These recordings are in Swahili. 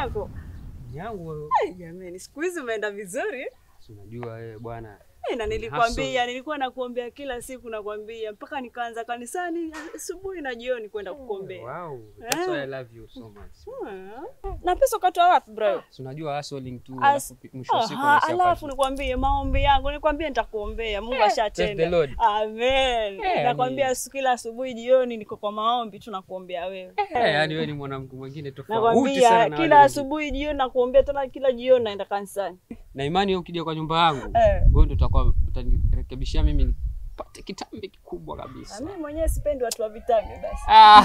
yako? yangu Eh, Jamani, siku hizi umeenda vizuri. si unajua wewe bwana Eh, na nilikwambia, nilikuwa nakuombea kila siku nakwambia mpaka nikaanza kanisani asubuhi na jioni kwenda kukuombea. wow that's why I love you so much Hmm. Na pesa ukatoa wapi bro? si unajua hustling tu As- alafu pi- mwisho wa siku Aha, unaishia alafu pale. nikwambie maombi yangu, nikwambie nitakuombea. Mungu praise the ashatenda. Lord. Amen. Eh, Nakwambia yani- siku kila asubuhi jioni niko kwa maombi tunakuombea wewe. Eh, yaani wewe ni mwanamke mwingine tofauti sana Nakwambia na wale kila wengine. asubuhi jioni nakuombea tena kila jioni naenda kanisani. na imani wewe ukija kwa nyumba yangu Eh. wewe ndio utakuwa utanirekebishia mimi nipate kitambi kikubwa Na kabisa mimi mwenyewe sipendi watu wa vitambi basi. ah.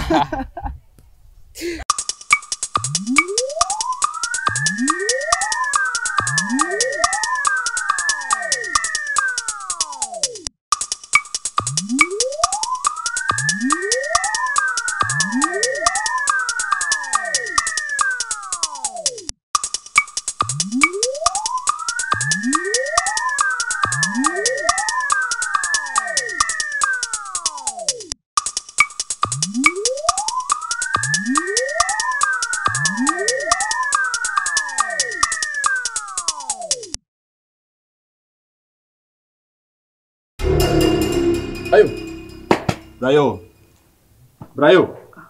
Brayo. Brayo. Brayo.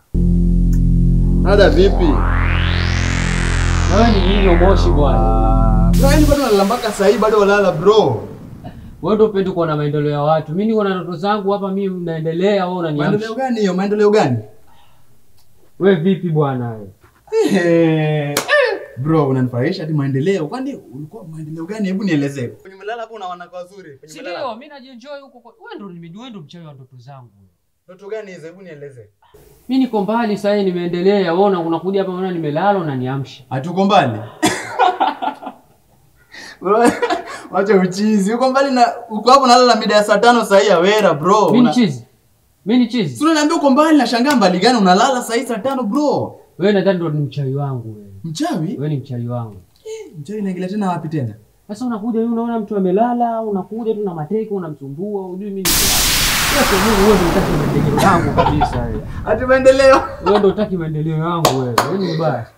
Ada vipi? wewe ni nini moshi bwana Brayo bado unalala mpaka saa hii bado walala bro. wewe ndio upendi kuona maendeleo ya watu mimi niko na ndoto zangu hapa mimi naendelea wewe Maendeleo unaniamsha gani hiyo? Maendeleo gani? wewe vipi bwana wewe Eh, Bro, unanifurahisha hadi maendeleo. Kwani ulikuwa maendeleo gani? Hebu nielezee. Kwenye mlala hapo una wanawake wazuri. Kwenye si mlala. ndio mimi najienjoy huko kwa- wewe ndio nime- wewe ndio mchawi wa ndoto zangu Ndoto gani hizo? Hebu nielezee. mimi niko mbali sasa hivi nimeendelea wewe una- unakuja hapa unaona nimelala unaniamsha Hatuko mbali. Bro, Wacha uchizi. Uko mbali na uko hapo nalala mida ya saa tano saa hii ya wera bro. mimi ni Una- chizi mimi ni chizi Si unaniambia uko mbali na shangaa mbali gani unalala saa hii saa tano bro? wewe nadhani ndio ni mchawi wangu wewe Mchawi? wewe ni mchawi wangu Mchawi inaingilia tena wapi tena? Sasa unakuja wewe unaona mtu amelala, unakuja tu na mateke unamsumbua, hujui mimi ni Yote Mungu wewe ndio unataka maendeleo yangu kabisa wewe. Ati maendeleo. Wewe ndio unataka maendeleo yangu wewe. Wewe ni mbaya.